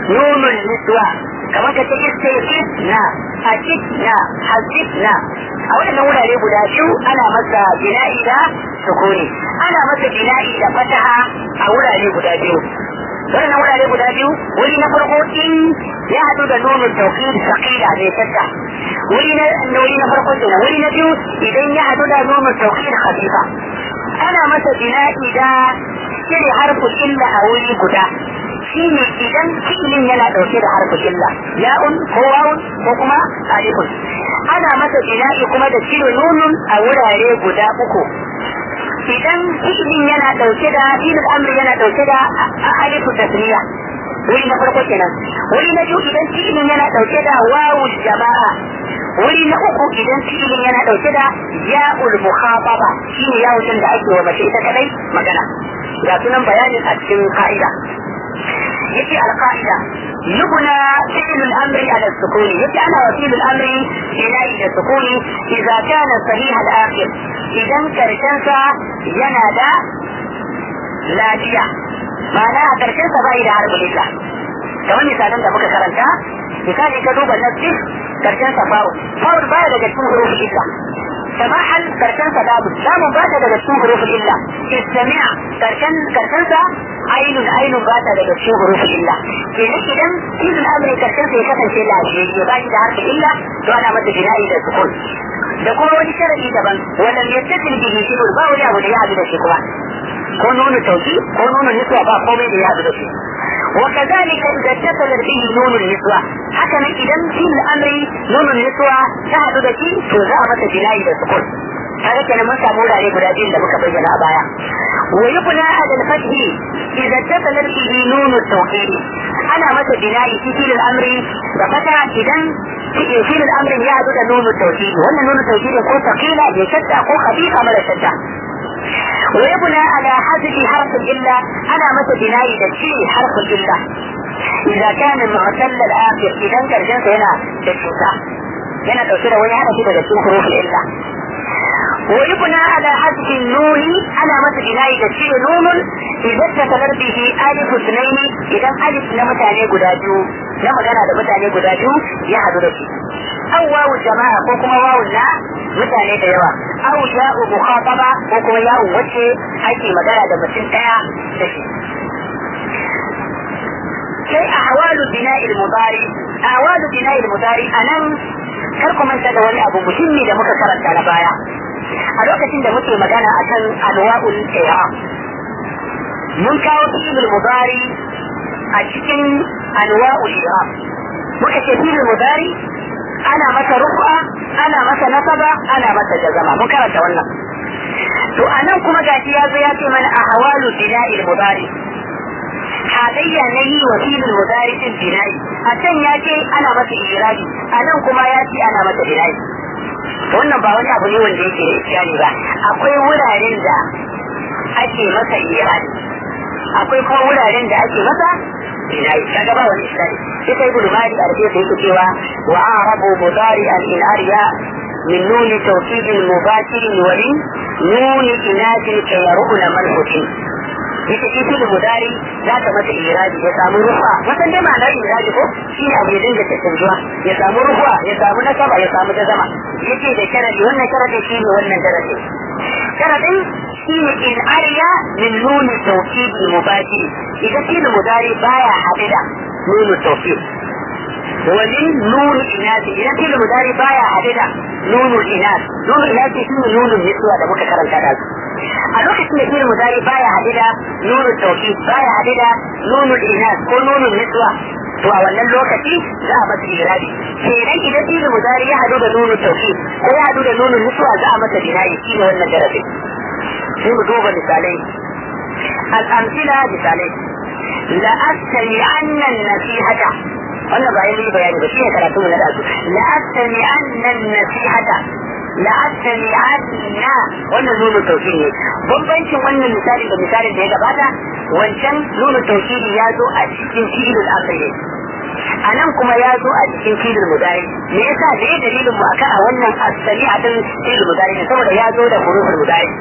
nunun niswa kamar ka ce istifif na hakik na hasik na a waɗannan wurare guda biyu ana masa bina'i da sukuni ana masa bina'i da fataha a wurare guda biyu wannan wurare guda biyu wuri na farko in ya haɗu da nunun tauhid saqila ne tadda wuri na wuri na farko kenan wuri na biyu idan ya haɗu da nunun tauhid khafifa ana masa bina'i da cire harfin illa a wuri guda shine idan fi'ilin yana dauke da harfin illa ya'un ko wawun ko kuma alifun ana masa bina'i kuma da cire nunun a wurare guda uku idan fi'ilin yana dauke da fi'il amri yana dauke da alifu tasniya wuri na farko kenan wuri na biyu idan fi'ilin yana dauke da wawu jama'a wuri na uku idan fi'ilin yana dauke da ya'ul mukhataba shine yawun da ake wa mace ita kadai magana ga sunan bayanin a cikin ka'ida يجي القاعدة يبنى فعل الأمر على السكون يجي أنا وكيل الأمر بناء السكون إذا كان صحيح الآخر إذا كرشنسا ينادى لاجية معناها كرشنسا باي عرب لله kamar misalan da muka karanta misali ka duba nassi karshen sa fawo fawo baya daga cikin hurufin illa samahal karshen sa dabu dabu ba ta daga cikin hurufin illa istami'a karshen karshen sa ainun ainun ba ta daga cikin hurufin illa kenan idan izin amri karshen sa ya kasance lafiyayye ba shi da harfin illa to ana masa bina'i da sukun da kuma wani sharadi daban wannan yattasil bihi shibur ba wani abu da ya haɗu da shi kuma ko nuna tauki ko nuna niswa ba komai da ya haɗu da shi وكذلك إذا اتصل به نون النسوة حكم إذا في الأمر نون النسوة شهد بكي تزامة جناي بسكون هذا كان من سامول عليه بلادين لما كبينا أبايا ويبنى على الفتح إذا اتصل به نون التوحيد أنا متى بناء في فيل الأمر بفتح إذا في فيل الأمر يعدد نون التوحيد وأن نون التوحيد يكون ثقيلة يشتى أو خفيفة ولا شتى ويبنى على حذف حرف الإلا أنا متى بناء تشيء حرف الإلا إذا كان معتل الآخر إذا كان جنس هنا تشوتا هنا توصيله وهي هذا كده تشوف حروف الإلا ويبنى على حذف النون على متى بناء تشيء نون إذا اتصل به ألف اثنين إذا ألف لمتاني قداجو لما كان هذا متاني قداجو يحدث شيء أو واو الجماعة وكما واو لا mutane da yawa aw ya'u mukhataba ko kuma ya'u wacce ake magana da mutum daya da shi sai ahwalu bina'il mudari ahwalu bina'il mudari anan kar ku manta da wani abu muhimmi da muka karanta na baya a lokacin da muke magana akan anwa'ul i'rab mun kawo fi'il mudari a cikin anwa'ul i'rab muka ce fi'il mudari ana masa rufa ana masa nasaba ana masa jazama mun karanta wannan to anan kuma gashi ya zo ya ce mana ahwalu bina'il mudari halayya na yi wa filin mudari din bina'i a can ya ce ana masa irabi a nan kuma ya ce ana masa bina'i wannan ba wani abu ne wanda yake iskali ba akwai wuraren da ake masa irabi akwai kuma wuraren da ake masa bina'i kaga ba wani iskali sai kai gudu mali a rufe yake cewa wa arabu mudari al inariya min nuni tawkidin mubashirin wali nuni inatin kayaruna malhutin ita shi fili mudari za ta mata iraji ya samu rufa wasan dai ma'anar iraji ko shi ne abu ya dinga canjuwa ya samu rufa ya samu nasaba ya samu jazama yake da sharadi wannan sharadi shi ne wannan sharadi sharadin shi ne in arya min nuni tawkidi mubashiri idan fili mudari baya haɗe da nuni tawkid wani nuni inasi idan fili mudari baya haɗe da nunu inas nunu inasi shi ne nunun nisuwa da muka karanta da su a lokacin da fi'il mudari baya haɗe da nunu tauki baya haɗe da nunu inas ko nunu niswa to a wannan lokaci za a masa irabi kenan idan fi'il mudari ya haɗu da nunu tauki ko ya haɗu da nunu niswa za a masa binayi shi ne wannan darasi sai mu duba misalai al'amsila misalai la astami annan nasihata wannan ba yi bayani ba shi ne karatu mu na dazu la astami annan nasihata la'asani anna wannan nuna tauhidi ne bambancin wannan misali da misalin da ya gabata wancan nuna tauhidi ya zo a cikin filin asali a nan kuma ya zo a cikin filin mudari me yasa da ya dalilin mu akan a wannan asali a din filin mudari ne saboda ya zo da hurufin mudari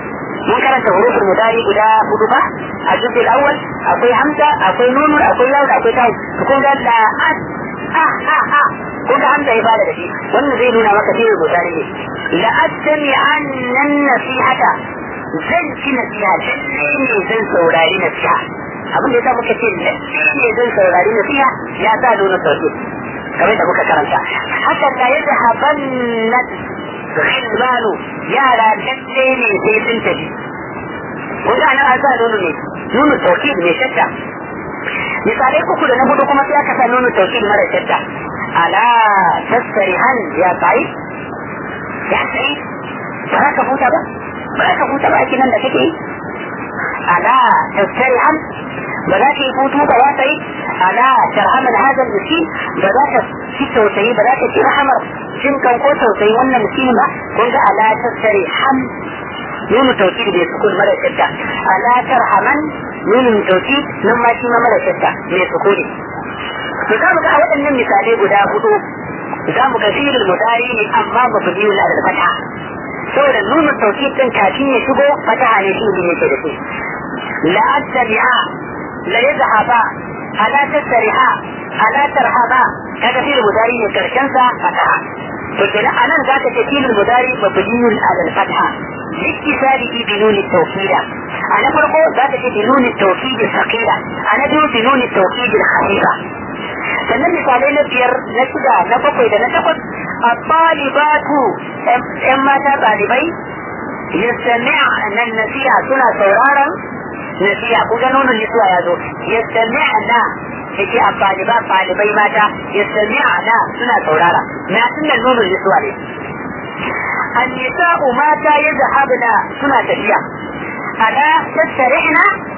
mun karanta hurufin mudari guda hudu ba a juzul awwal akwai hamza akwai nunu akwai yawon akwai tawo to kun ga da an ha ha ha kun ga hamza ya bada da shi wannan zai nuna maka fi'il mudari ne la astami annan nasihata zan ci nasiha lalle ne zan saurari nasiha abin da yasa muka ce lalle ne zan saurari nasiha ya sa nuna sauki kamar da muka karanta haka da ya zahaban na ghilmanu yara lalle ne sai sun tafi kun ga nan an sa nunu ne nunu sauki ne shakka misalai uku da na hudu kuma sai aka sa nunu sauki mara shakka ala tasrihan ya sai ya sai ba za ka huta ba ba za ka huta ba ake nan da kake yi ala tasrihan ba za ka yi hutu ba za ka yi ala tarhaman hadal miskin ba za ka ci tausayi ba za ka ci rahamar jin kan ko tausayi wannan miskin ba kun ga ala tasrihan نون التوكيد بسكون مرة شدة ألا ترحمن نون التوكيد نما شيما مرة شدة بسكون فزام ga waɗannan misalai guda hudu za mu ga fi'il mudari ne amma mabni na da fata saboda nunu tawkid din kafin ya shigo fataha ne shi ne yake da shi la attabi'a la yadhhaba ala tasriha ala tarhaba kaga fi'il mudari ne karshen sa fataha to kenan anan zaka ce fi'il mudari mabni ala al-fatha لاتصاله بنون التوكيد أنا فرقه ذات بنون التوكيد الثقيلة أنا دون بنون التوكيد الخفيفة sannan misalai na biyar na shida na bakwai da na takwas a ɗalibatu ‘yan mata ɗalibai yastami'a nan nasiha suna sauraron nasiha ku ga nonon nisuwa ya zo yastami'a na yake a ɗaliba ɗalibai mata yastami'a na suna saurara na sunan nonon nisuwa ne النساء ماتا يذهبن سنة تفيا ألا تسترحن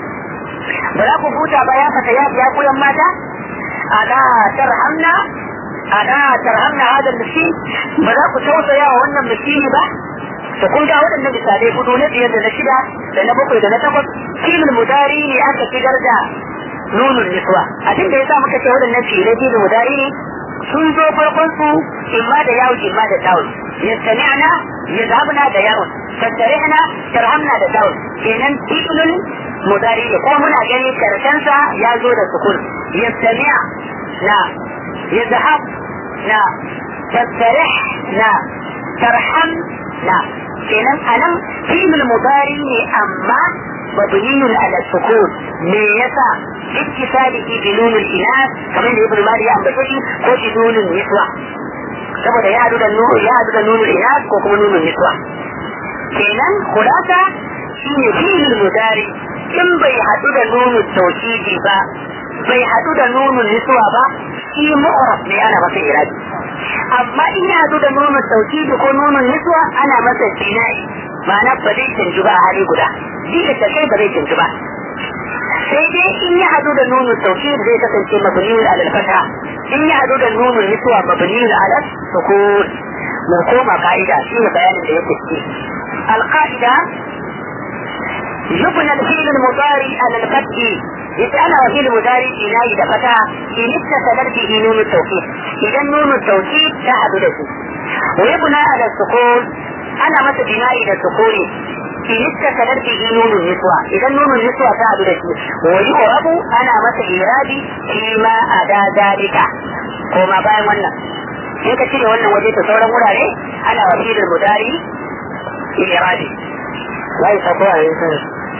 بلا كفوتا بيا فتيات يا كل ماتا ألا ترحمنا ألا ترحمنا هذا المسكين بلا كتوسا يا وانا المسكين با تقول جاء وانا مثالي بدون بيد نشدا لأن بقي لنا تقول كيم المداري لأنك في درجة نون النسوة أتم بيسا مكة تقول النبي لدي المداري sun zo farkon su imma da yawon imma da tawun yastami'na yadhabna da yawon tastarihna tarhamna da tawun kenan fi'lun mudari ko muna gani karshen sa ya zo da sukun yastami'a na yadhhab na tastarih na tarham na kenan anan fi'lul mudari ne amma مبني على السكون من يسع اتصاله بنون الإناث كما ابن مالي أم بشكي ko بنون النسوة saboda ya haɗu da nunu ya haɗu da nunul inas ko kuma nunul niswa kenan khulasa shine fi'il mudari in bai haɗu da nunul tawkidi ba bai haɗu da nunul niswa ba shi mu'rab ne ana masa irabi amma in ya haɗu da nunul tawkidi ko nunul niswa ana masa bina'i ma'ana ba zai canji ba a hali guda duk da kai ba zai canji ba sai dai in ya hadu da nunu tawkid zai kasance mabniyun ala al-fatha in ya hadu da nunu niswa mabniyun ala sukun mu koma ka'ida shi ne bayanin da yake ciki al-qa'ida يبنى الفعل المضارع على الفتح يسأل وفعل المضارع إلهي دفتا إن اتصلت به نون التوكيد إذا نون التوكيد تحدث له ويبنى على السكون أنا متى بنائي للسكون in ittasalar bihi nunun niswa idan nunun niswa ta hadu da shi wa yu'rabu ana masa irabi fi ma ada zalika ko ma bayan wannan in ka cire wannan waje ta sauran wurare ana wasilul mudari irabi wai sako a yankan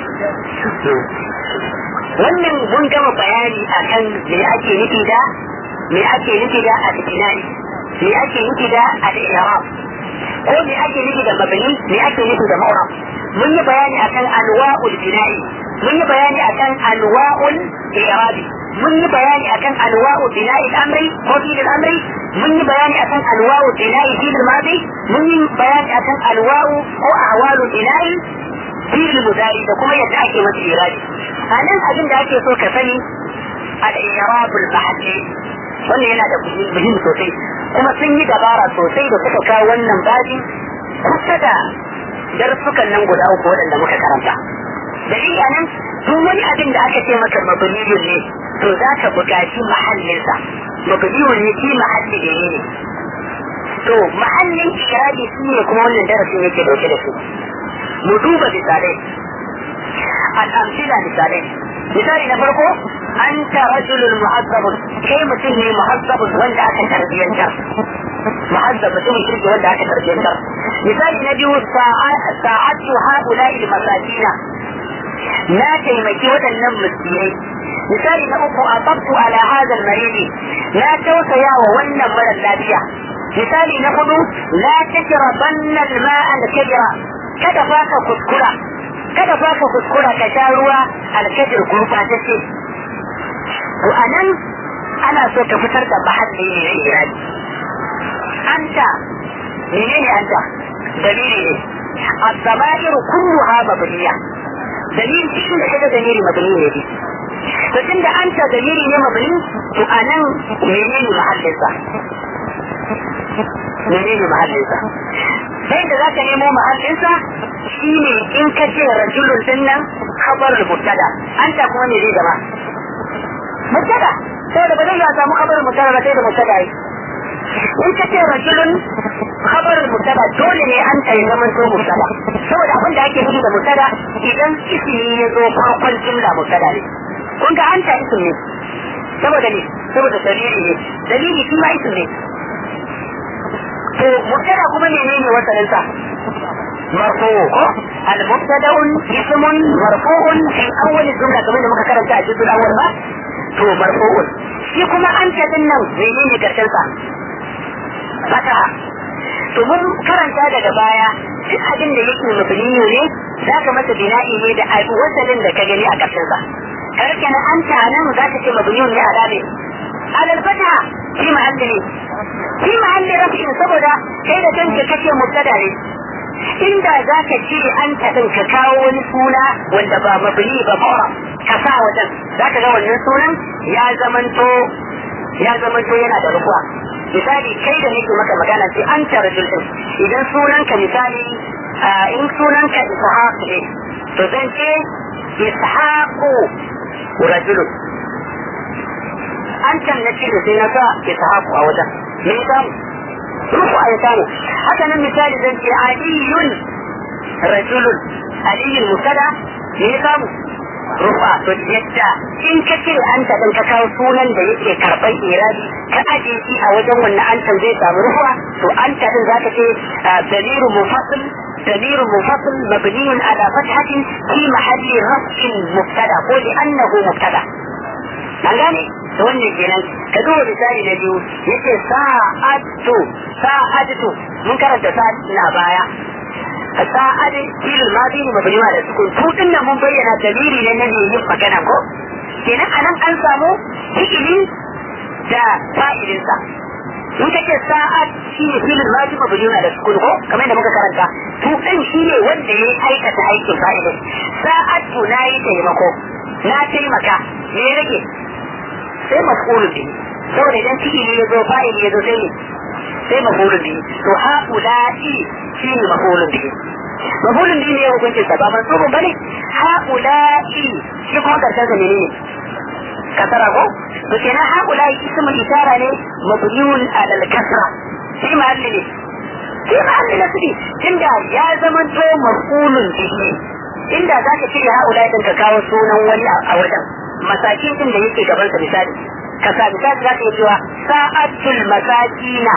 wannan mun gama bayani akan me ake nufi da me ake nufi da al-binai me ake nufi da al-i'rab ko me ake nufi da mabni me ake nufi da ma'rab mun yi bayani akan anwa'ul bina'i mun yi bayani akan anwa'ul i'rabi mun yi bayani akan anwa'ul bina'i al-amri ko fi al-amri mun yi bayani akan anwa'ul bina'i fi al-madi mun yi bayani akan anwa'u ko ahwalul bina'i fi al-mudari da kuma yadda ake masa i'rabi a nan abin da ake so ka sani al-i'rabul mahalli wannan yana da muhimmi sosai kuma sun yi dabara sosai da suka kawo wannan baji kusa da darussukan nan guda uku waɗanda muka karanta da shi a nan duk wani abin da aka ce maka mabniyun ne to za ka buƙaci mahallinsa mabniyun ne shi mahalli da ne to mahallin irabi shi ne kuma wannan darasin yake dauke da su mu duba misalai al'amsila misalai misali na farko anta rajulun muhazzabun kai mutum ne muhazzabun wanda aka tarbiyyantar muhazzab mutum kirki wanda aka tarbiyyantar misali na biyu sa'atu haula'i masakina na taimaki waɗannan miskinai misali na uku a tsabtu ala hadal maridi na tausaya wa wannan mara lafiya misali na hudu la tajra banna al-ma'a al-kajra kada fa ka kuskura kada fa ka kuskura ka sha ruwa al-kajr gurbatacce to anan ana so ka fitar da mahalli ne na irani anta menene anta dalili ne الضمائر كلها مبنية دليل شو كده دليل مبني ne to tunda anta dalili ne mabni to anan menene mahallinsa menene mahallinsa sai da zaka nemo mahallinsa shine in ka ce rajulun din nan khabarul mubtada anta kuma ne zai zama mubtada saboda ba zai ya samu khabarul mubtada ba sai da mubtada yi in ka ce rajulun khabarul mubtada dole ne anta ya zama to mubtada saboda abin da ake nufi da mubtada idan ismi ya zo farkon jumla mubtada ne kun ga anta isim ne saboda ne saboda dalili ne dalili shi ma isim ne to mubtada kuma menene wasanin sa مرفوع المبتدا اسم مرفوع في اول الجمله كما da muka karanta a cikin awwal ba to marfu'u shi kuma an ta dinnan menene karshen sa fata to mun karanta daga baya duk abin da yake mabni ne za ka masa bina'i ne da wasalin da ka gani a karshen sa karke na an ta nan za ka ce mabni ne a dabe alal fata fi mahalli ne fi mahalli rafin saboda kai da kanka kace mubtada ne inda za ka ce an taɗin ka kawo wani suna wanda ba mabni ba ba ka sa wajen za ka ga wannan sunan ya zamanto ya zamanto yana da rukuwa misali kai da nake maka magana sai an tara julɗin idan sunanka misali in sunanka ishaq ne to zan ce ishaqu rajulun an can na ce sai na sa ishaqu a wajen me samu ruku a ya samu haka nan misali zan ce aliyun rajulun aliyun musada me ya samu rufa to yadda in ka ce an ta ka kawo sunan da yake karɓar irabi ka aje shi a wajen wannan an zai samu rufa to an ta din zaka ce daliru mufassil دليل منفصل مبني على فتحة في محل رفع مبتدا قول أنه مبتدا an gane da wannan kenan ka duba misali na biyu yace sa'atu sa'atu mun karanta sa'at na baya sa'ad fil madi mabni ma da sukun su din nan mun bayyana dalili ne na yin magana ko kenan anan an samu fi'ili da fa'ilin sa in kace sa'ad shi ne fil madi mabni ma da sukun ko kamar da muka karanta to din shi ne wanda ya aikata aikin fa'ilin sa'atu na yi taimako na taimaka me rage sai mafulun bihi saboda idan fi'ili ya zo fa'ili ya zo sai ne sai mafulun bihi to haula'i shi ne mafulun bihi mafulun bihi ne ya hukunci sa ba mansubun bane haula'i shi kuma karshen sa menene kasara ko to kenan haula'i ismul isara ne mabniun ala al-kasra shi mahalli ne shi mahalli nasbi tunda ya zama to mafulun bihi inda zaka ce haula'i din ka kawo sunan wani a wajen masakin din da yake gaban sa misali ka sa misali za ka yi cewa sa'atul masakina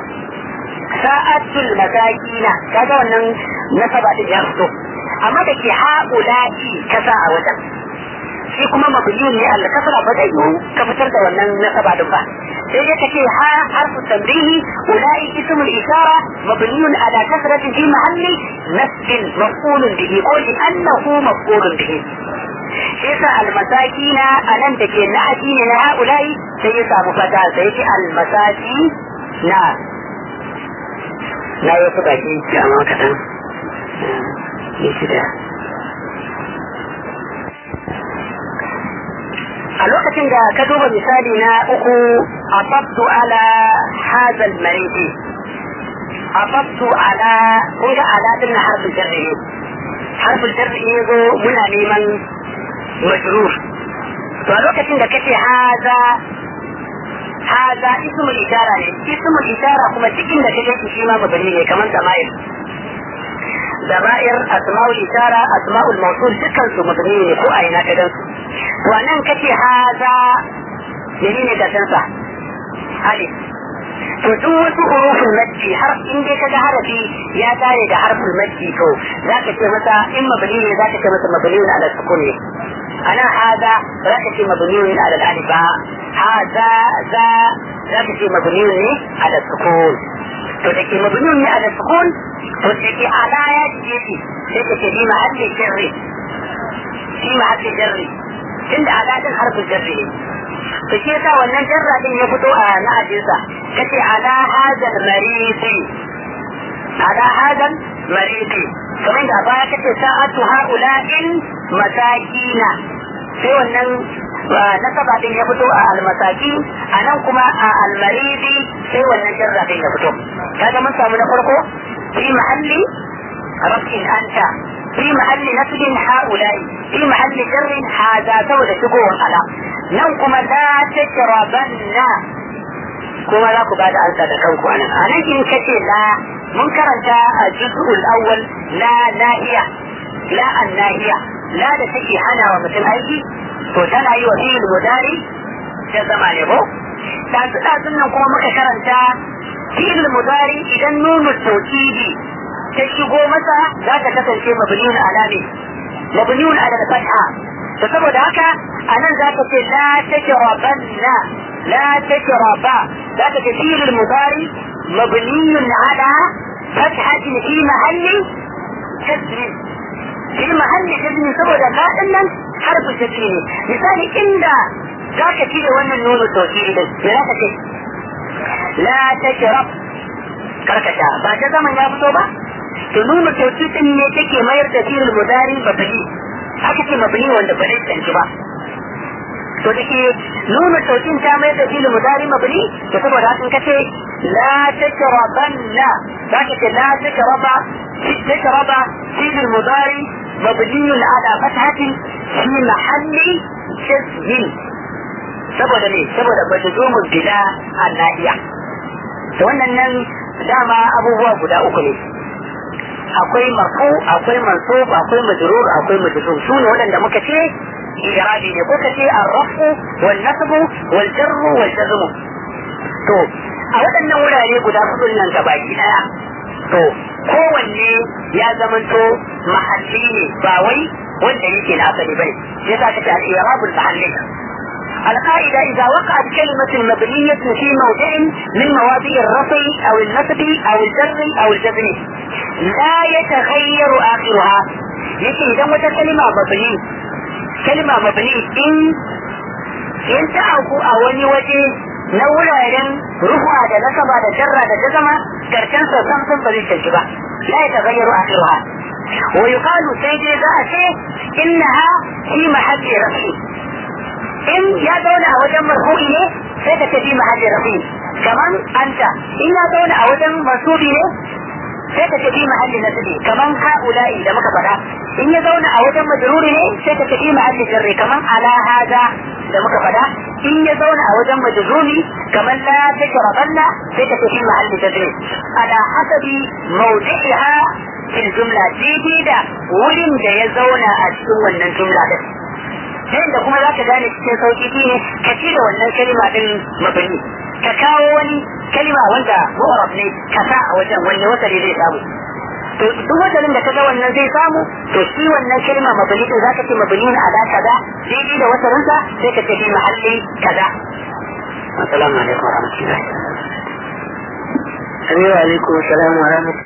sa'atul masakina kaga wannan nasaba din ya fito amma da ke ha'ula'i ka sa a wajen shi kuma mabniyun ne Allah kasara ba zai yiwu ka fitar da wannan nasaba din ba sai ya kace ha harfu tamrihi ulai ismul ishara mabniyun ala kasratin fi mahalli nasbin maf'ulun bihi ko li annahu maf'ulun bihi yasa almasakina a nan da ke na'ati ne na ha'ulai sai ya samu fata sai ya ce almasaki na na yi wasu baki jama kaɗan ya shida a lokacin da ka duba misali na uku a fabtu ala hazal maridi a fabtu ala kun ga ala din na harfin jarri ne harfin jarri ne zo muna neman مجرور to a lokacin da kace haza haza ismul ishara ne ismul ishara kuma cikin da kake shi shi ma mabani ne kamar zamair dama'ir asma'ul ishara asma'ul mawsul dukkan su mabni ne ko a ina ka gansu to nan kace haza menene gashin sa alif to duk wasu hurufin majji har in dai kaga harafi ya tare da harfin majji to zaka ce masa in mabni ne zaka ce masa mabni ala sukun ne ana hada zaka ce mabni ala alif ba hada za zaka ce mabni ne ala sukun to da ke mabni ne ala sukun to da ke ala ya ce shi sai ka ce bi mahalli jarri bi mahalli jarri tunda ala din harfin jarri ne to shi yasa wannan jarra din ya fito a na'ajinsa kace ala hadal maridi ala hadal maridi kamar da baya kace sa'atu haula'in masakina sai wannan nasaba din ya fito a almasaki a nan kuma a almaridi sai wannan jarra din ya fito kaga mun samu na farko fi mahalli rafin anta في محل نسب هؤلاء في محل جر هذا سوى شكوه على نوكم لا تشربن kuma za ku bada ansa da kanku a nan a nan in kace la mun karanta a juz'ul awwal la nahiya la an nahiya la da take hana wa mutum aiki to tana yi wa fi'il mudari da zama ne ko dazu dazun nan kuma muka karanta fi'il mudari idan nunu tawkidi ta shigo masa za ta kasance mabniyun ala ne mabniyun ala fatha to saboda haka anan za ka ce la tajrabanna la tajraba za ka ce fi'il mudari mabniyun ala fathatin fi mahalli jazm fi mahalli jazm saboda la din nan harfu jazm ne misali inda za ka cire wannan nunu tawkidi din me za ka ce la tajrab karkasha ba ta zaman ya fito ba to nuna tausitin ne take mayar da fi'il mudari mabni haka ce mabni wanda ba zai tsanci ba to da ke nuna tausin ta mayar da fi'il mudari mabni to saboda haka kace la takrabanna zaka ce la takraba takraba fi'il mudari مبني على فتحة في محل جزم saboda ne saboda ba ta zo mu bila a nahiya to wannan nan dama abubuwa guda uku ne akwai marfu akwai mansub akwai majrur akwai majzum su ne waɗanda muka ce irabi ne ko kace arrafu wal nasbu wal jarru wal jazmu to a waɗannan wurare guda hudu nan gabaki daya to kowanne ya zamanto mahalli ne ba wai wanda yake na asali bane sai za ka ce al-i'rabul mahalli القاعدة إذا وقعت كلمة مبنية في موضع من مواضع الرفع أو النصب أو الجر أو الجزم لا يتغير آخرها يجي إذا متى كلمة مبني كلمة مبني إن إن تعرفوا أولي وجه نولا رفع da nasaba da jarra da jazama karshen sa san san bari ta ba la yatagayyaru akhiruha wa yuqalu sai dai za a ce innaha fi mahalli rafi in ya zauna a wajen marfu'i ne sai ka tafi mahalli rafi kaman anta in ya zauna a wajen masubi ne sai ka tafi mahalli nasbi kaman ha'ula'i da muka faɗa in ya zauna a wajen majruri ne sai ka tafi mahalli jarri kaman ala hada da muka faɗa in ya zauna a wajen majruri kaman la tajrabanna sai ka tafi mahalli jarri ala hasabi mawdi'iha fil jumla daidai da wurin da ya zauna a cikin wannan jumla din da kuma za ka gane cikin sauki shi ne ka ci da wannan kalima din mabani ka kawo wani kalima wanda mu'arab ne ka sa a wajen wanne wasali zai samu to duk wasalin da ka ga wannan zai samu to shi wannan kalima mabani din zaka ce mabani na ala kaza daidai da wasalin sa sai ka ce fi mahalli kaza assalamu alaikum wa rahmatullahi Assalamu alaikum wa rahmatullahi